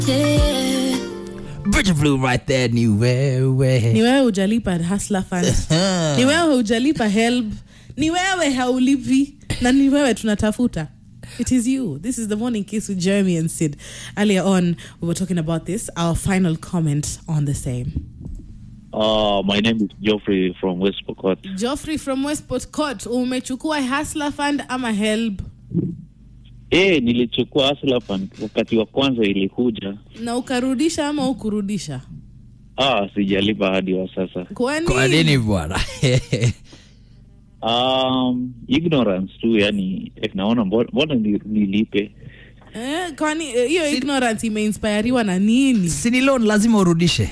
Bridget Blue right there ni wewe. ni wewe hujalipa hustler fund ni wewe hujalipa help ni wewe haulipi na ni wewe tunatafuta it is you this is the morning kiss with jeremy and sid earlier on we were talking about this our final comment on the same Uh, my name is Geoffrey from West Pokot. joffrey from westport court umechukua hustler fund ama help Eh, nilichukua Hustler Fund wakati wa kwanza ilikuja. na ukarudisha ama ukurudisha Ah, sijalipa hadi wa sasa. kwani Kwa nini bwana? Um, ignorance tu yani, eh, naona mbo- mbona ni- nilipe. eh, kwani eh, hiyo ignorance imeinspiriwa na nini si ni loan lazima urudishe.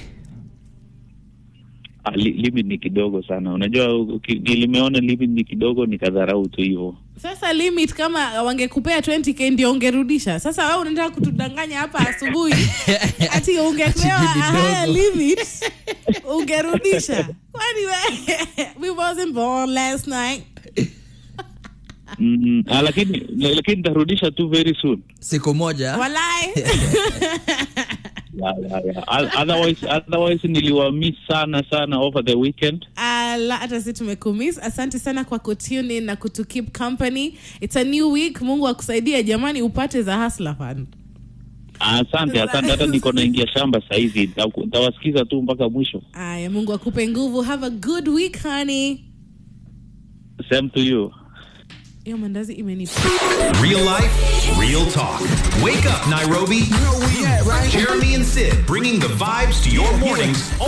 Ah, li, limit ni kidogo sana. Unajua uki- nilimeona limit ni kidogo nikadharau tu hivyo. sasa limit kama wangekupea 20k ndio ungerudisha sasa wewe unataka kutudanganya hapa asubuhi ati ungepewa Ati a higher kidogo. limit ungerudisha kwani we we wasn't born last night Mm, ah, lakini lakini nitarudisha tu very soon. Siku moja walai Yeah, yeah, yeah. O- Otherwise, otherwise niliwamiss sana sana over the weekend. ala hata si tumekumiss asante sana kwa kutune in na kutu keep company it's a new week mungu akusaidie jamani upate za hustler fund Asante, asante. Hata niko naingia shamba sahizi, Nita- nitawasikiza tu mpaka mwisho. aya mungu akupe nguvu have a good week honey Same to you. hiyo mandazi imenipa Real life, real talk. Wake up, Nairobi. You know where we at, right? Jeremy and Sid bringing the vibes to your mornings